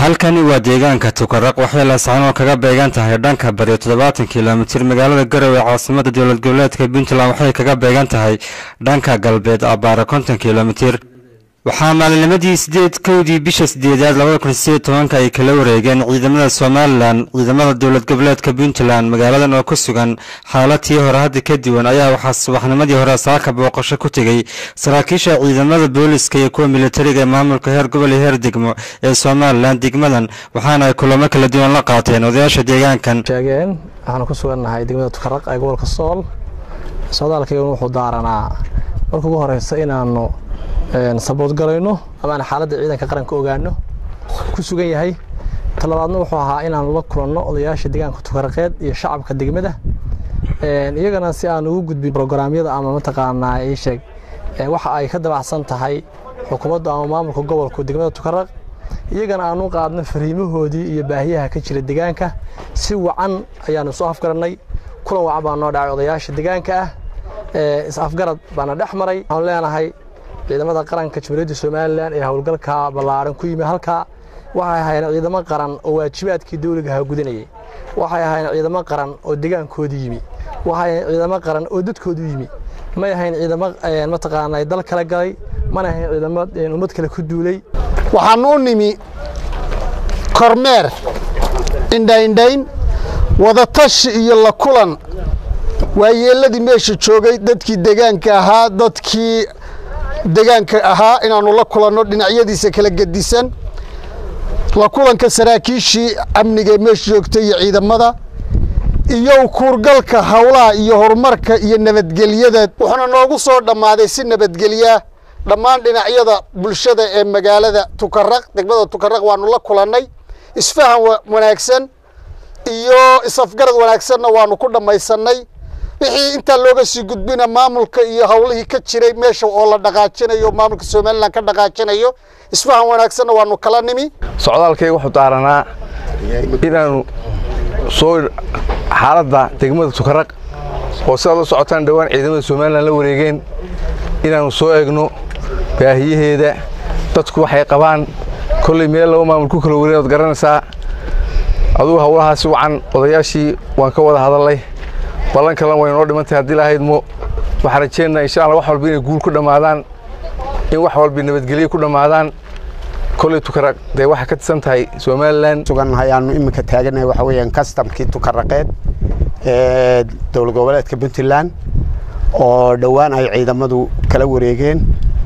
halkani waa deegaanka tukaraq waxay laascaanool kaga beegan tahay dhanka bari toddobaatan kilomitir magaalada garowe caasimada dowlad goboleedka puntland waxay kaga beegan tahay dhanka galbeed abbaara konton kilomitir waxaa maalinimadii sideed kowdii bisha sideedaad labada kun sideed tobanka ay kala wareegeen ciidamada somalilan ciidamada dowlad goboleedka puntland magaaladan oo ku sugan xaalatii hore hadda ka duwan ayaa waxaa subaxnimadii hore saaka booqasho ku tegey saraakiisha ciidamada booliska iyo kuwa militariga ee maamulka heer gobol iyo heer degmo ee somalilan degmadan waxaana ay kulamo kala duwan la qaateen odayaasha deegaankan sheegeen waxaanu ku sugannahay degmada tukaraq ee gobolka sool socdaalkaygan wuxuu daaranaa marka ugu horeysa inaanu sabood galayno ama aan xaaladda ciidanka qaranka ogaano ku sugan yahay talabaadna wuxuu ahaa inaanu la kulanno odayaasha deegaanka tukaraqeed iyo shacabka degmada iyagana si aan ugu gudbin brograamyada ama mataqaanaa ii sheeg waxa ay ka dabacsan tahay xukuumadda ama maamulka gobolka degmada tukaraq iyagana aanu qaadno fariimahoodii iyo baahiyaha ka jira deegaanka si wacan ayaanu isu afgarannay kulan wacan baa noo dhacay odayaasha deegaanka ah is-afgarad baana dhex maray waxaanu leenahay ciidamada qaranka jamhuuriyadda somalilan ee howlgalka ballaaran ku yimi halkaa waxay ahaayeen ciidamo qaran oo waajibaadkii dowligaha gudanayay waxay ahaayeen ciidamo qaran oo degaankoodii yimi waxay ahayn ciidamo qaran oo dadkoodu yimi may ahayn ciidamo mataqaanaa dal kala galay mana ahayn ciidamo ummad kale ku duulay waxaan u nimi kormeer indhaindhayn wadatashi iyo la kulan waayeelladii meesha joogay dadkii degaanka ahaa dadkii degaanka ahaa inaannu la kulanno dhinacyadiisa kala gedisan la kulanka saraakiishii amniga ee meesha joogtay iyo ciidamada iyo kuurgalka howlaha iyo horumarka iyo nabadgelyada wuxuuna noogu soo dhammaaday si nabadgelyaa dhammaan dhinacyada bulshada ee magaalada tukaraq degmada tukaraq waannu la kulannay isfahan wanaagsan iyo is-afgarad wanaagsanna waannu ku dhammaysannay wixii intaa looga sii gudbina maamulka iyo howlihii ka jiray meesha oo la dhaqaajinayo maamulka somalilan ka dhaqaajinayo isfahan wanaagsanna waannu kala nimi socdaalkayga wuxuu daaranaa inaannu soo xaaladda degmada tukaraq oo sidaad u socotaan dhowaan ciidamada somalilan la wareegeen inaannu soo egno baahiyaheeda dadku waxay qabaan kolley meel laba maamul ku kala wareyn ood garanaysaa adugu howlahaasi wacan odayaashii waan ka wada hadallay ballan kalena way noo dhimantahay haddii lahaydmo waxaan rajeynaa insha alla wax walba inay guul ku dhammaadaan in wax walba nabadgelyo ku dhammaadaan kolley tukaraq dee waxay ka tirsan tahay somalilan sugannahay aanu iminka taaganahay waxa weeyaan kastamkii tukaraqeed ee dowlad goboleedka puntland oo dhowaan ay ciidamadu kala wareegeen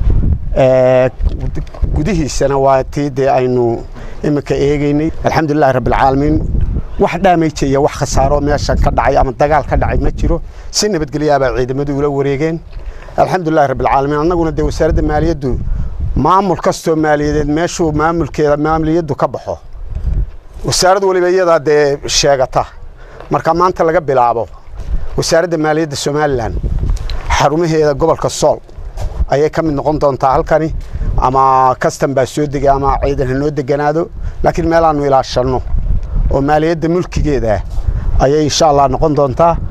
gudihiisana waa tii dee aynu iminka eegaynay alxamdulilahi rabbilcaalamiin wax dhaameyja iyo wax khasaaro meeshan ka dhacay ama dagaal ka dhacay ma jiro si nabadgelyaabaa ciidamadu ula wareegeen alxamdulilahi rabbilcaalamiin annaguna dee wasaaradda maaliyaddu maamul kastoo maaliyadeed meeshuu maamulkeeda maaliyaddu ka baxo wasaarad waliba iyadaa dee sheegata marka maanta laga bilaabo wasaaradda maaliyadda somalilan xarumaheeda gobolka sool ayay ka mid noqon doontaa halkani ama kastan baa soo degay ama ciidan ha noo deganaado laakiin meelaannu ilaashanno oo maaliyadda mulkigeeda ayay insha allah noqon doontaa